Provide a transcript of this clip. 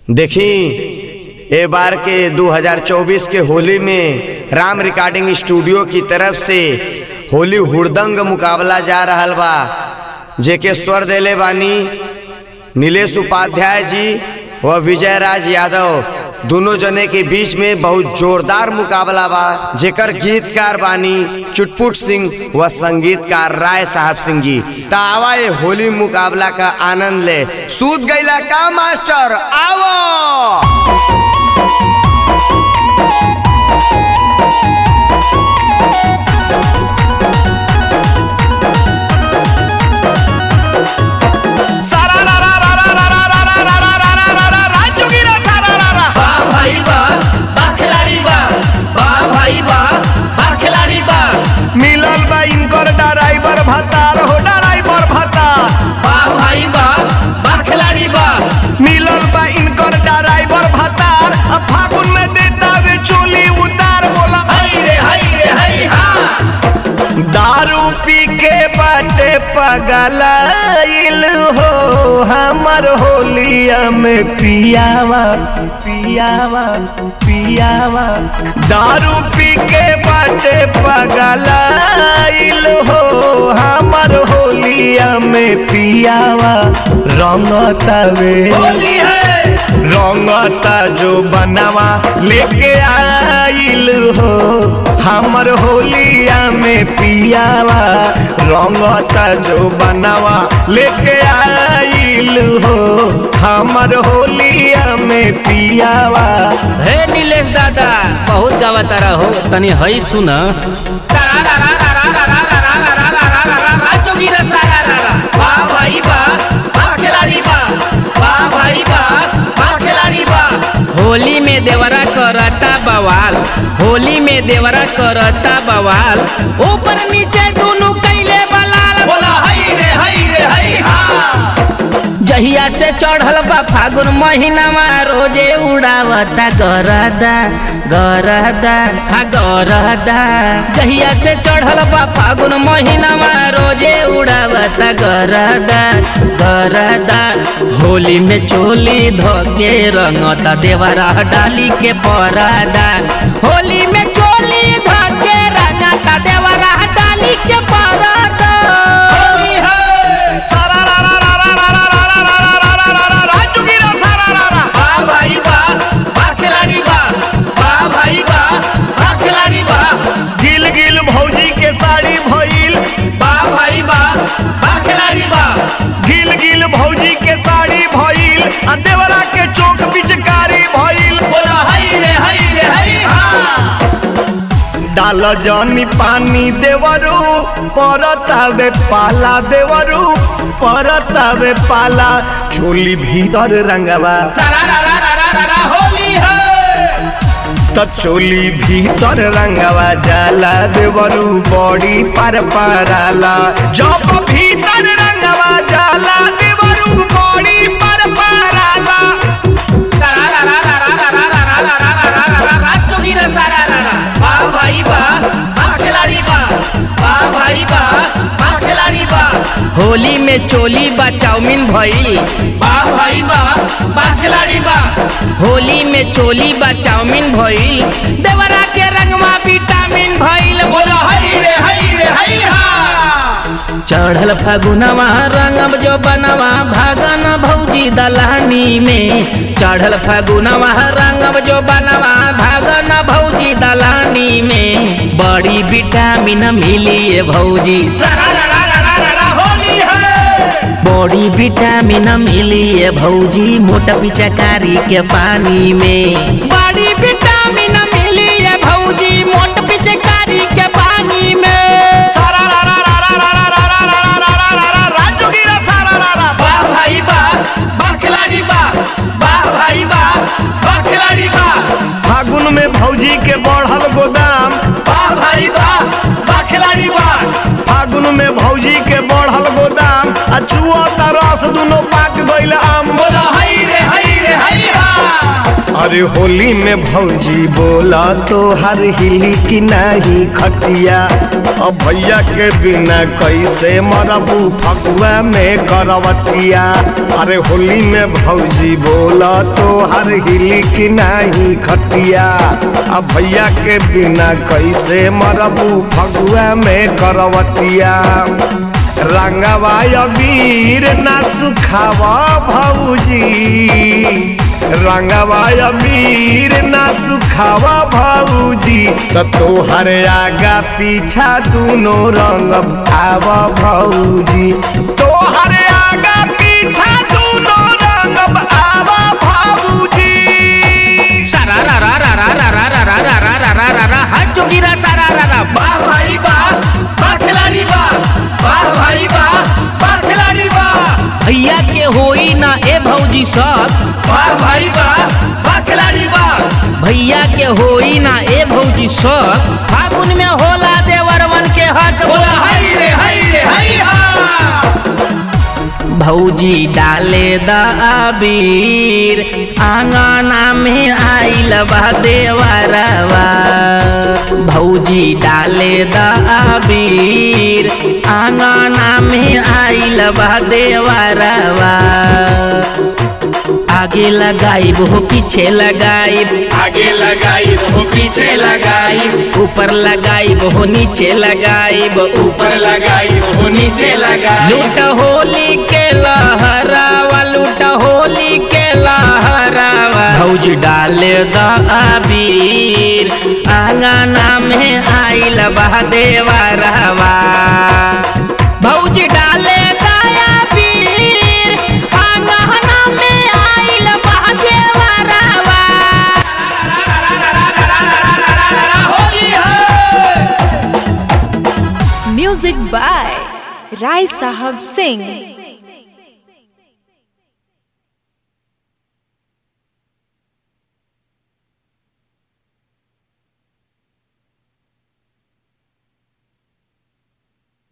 देखी ए बार के 2024 के होली में राम रिकॉर्डिंग स्टूडियो की तरफ से होली हुड़दंग मुकाबला जा रहल बा जेके स्वर देले बानी नीलेश उपाध्याय जी व विजय राज यादव दोनों जने के बीच में बहुत जोरदार मुकाबला बा जेकर गीतकार बानी चुटपुट सिंह व संगीतकार राय साहब सिंह जी तावा ये होली मुकाबला का आनंद ले सूत गईला का मास्टर आवो सारा रा रा रा रा रा रा रा रा रा रा रा रा रा राजूगी रा सारा रा रा बा भाई बा बा खिलाड़ी बा बा भाई बा बा खिलाड़ी बा मिलल बा इनकर ड्राइवर भतार हो ड्राइवर भतार बा भाई बा बा खिलाड़ी बा मिलल बा इनकर ड्राइवर भतार अब फागुन में देता वे चोली उतार बोला हई रे हई रे हई हाँ दारू पी के बाटे पगलाइल हो हमर होलिया में पियावा पियावा पियावा दारू पी के बाटे पगलाइल हो हमर होलिया में पियावा रंगतावे होली है रंगता जो बनावा लेके आइल हो हमर होलिया में पियावा रंगता जो बनावा लेके आइल हो हमर होलिया में पियावा हे नीलेश दादा बहुत गावता रहो तनी हई सुन सारा रा रा रा रा रा रा रा रा रा रा रा रा रा राजूगी रा सारा रा रा बा भाई बा बा खिलाड़ी बा बा भाई बा बा खिलाड़ी बा होली में देवरा करता बवाल होली में देवरा करता बवाल ऊपर नीचे दोनों कैले बलाल बोला हई रे हई रे हई हाँ जहिया से चढ़ल बा फागुन महीनावा रोजे उड़ावता गरदा गरदा हा गरदा जहिया से चढ़ल बा फागुन महीनावा रोजे उड़ावता गरदा गरदा होली में चोली धोके रंगता देवरा डाली के परादा होली में चोली धोके रंगता देवरा डाली के परादा होली है सारा रा रा रा रा रा रा रा रा रा रा रा रा रा राजूगी रा सारा रा रा बा भाई बा बा खिलाड़ी बा बा भाई बा बा खिलाड़ी बा गिल गिल भौजी के साड़ी भइल बा भाई बा बा खिलाड़ी बा गिल गिल भौजी के साड़ी भइल आ देवरा के चौक पिचकारी भइल बोला हई रे हई रे हई हाँ डाल जनी पानी देवरू परतावे पाला देवरू परतावे पाला चोली भीतर रंगवा सारा रा रा रा रा रा रा होली है त चोली भीतर रंगवा जाला देवरू बॉडी पर पराला जब भीतर रंगवा जाला देवरू बॉडी पर पराला सारा रा रा रा रा रा रा रा रा रा रा रा रा रा राजूगी रा सारा रा रा बा भाई बा बा खिलाड़ी बा बा भाई बा बा खिलाड़ी बा होली में चोली बा चाउमीन भइल बा भाई बा बा खिलाड़ी बा होली में चोली बा चाउमीन भइल देवरा के रंगवा विटामिन भइल बोला हई रे हई रे हई हाँ चढ़ल फागुनवा रंगब जो बनवा भागन भौजी दलानी में चढ़ल फागुनवा रंगब जो बनवा भागन भौजी दलानी में बड़ी विटामिन मिली है भौजी सारा रा रा रा रा रा रा होली है बड़ी विटामिन मिली है भौजी मोटा पिचकारी के पानी में बड़ी विटामिन मिली है भौजी मोट पिचकारी के पानी में सारा रा रा रा रा रा रा रा रा रा रा रा रा रा राजूगी रा सारा रा रा बा भाई बा बा खिलाड़ी बा बा भाई बा बा खिलाड़ी बा फागुन में भौजी के बढ़ल गोदाम बा भाई बा बा खिलाड़ी बा फागुन में भौजी के बढ़ल गोदाम आ चुआ रस दुनो पाक गइल आम बोला हई रे हई रे हई हाँ आ अरे होली में भौजी बोला तो हर हिली की नहीं खटिया अब भैया के बिना कैसे मरबू फगुआ में करवटिया अरे होली में भौजी बोला तो हर हिली की नहीं खटिया अब भैया के बिना कैसे मरबू फगुआ में करवटिया रंगवा वीर ना सुखावा भौजी रंगवा वीर ना सुखावा भौजी तो तोहर आगा पीछा दोनों रंग आवा भौजी तोहर आगा पीछा दोनों रंग आवा भौजी सारा रा रा रा रा रा रा रा रा रा रा रा रा रा हाथ जोगिरा सारा रा रा वाह भाई वाह वाह खिलाड़ी वाह वाह भाई वाह वाह खिलाड़ी वाह भैया के होई ना ए भौजी सब वाह भाई वाह वाह खिलाड़ी वाह भैया के होई ना ए भौजी सब फागुन में होला देवरवन के हक बोला हाय रे हाय रे हाय हा भौजी डाले दबीर आंगना में आइल बा देवरवा भौजी डाले दबीर आंगना में आइल बा देवरवा आगे लगाई वो पीछे लगाई आगे लगाई वो पीछे लगाई ऊपर लगाई वो नीचे लगाई ऊपर लगाई वो नीचे लगाई लूट होली के लहरावा लूट होली के लहरावा भौजी डाले द अबीर आंगना में आइल बा देवरवा भौजी डाले द अबीर आंगना में आइल बा देवरवा होली हो म्यूजिक बाय राय साहब सिंह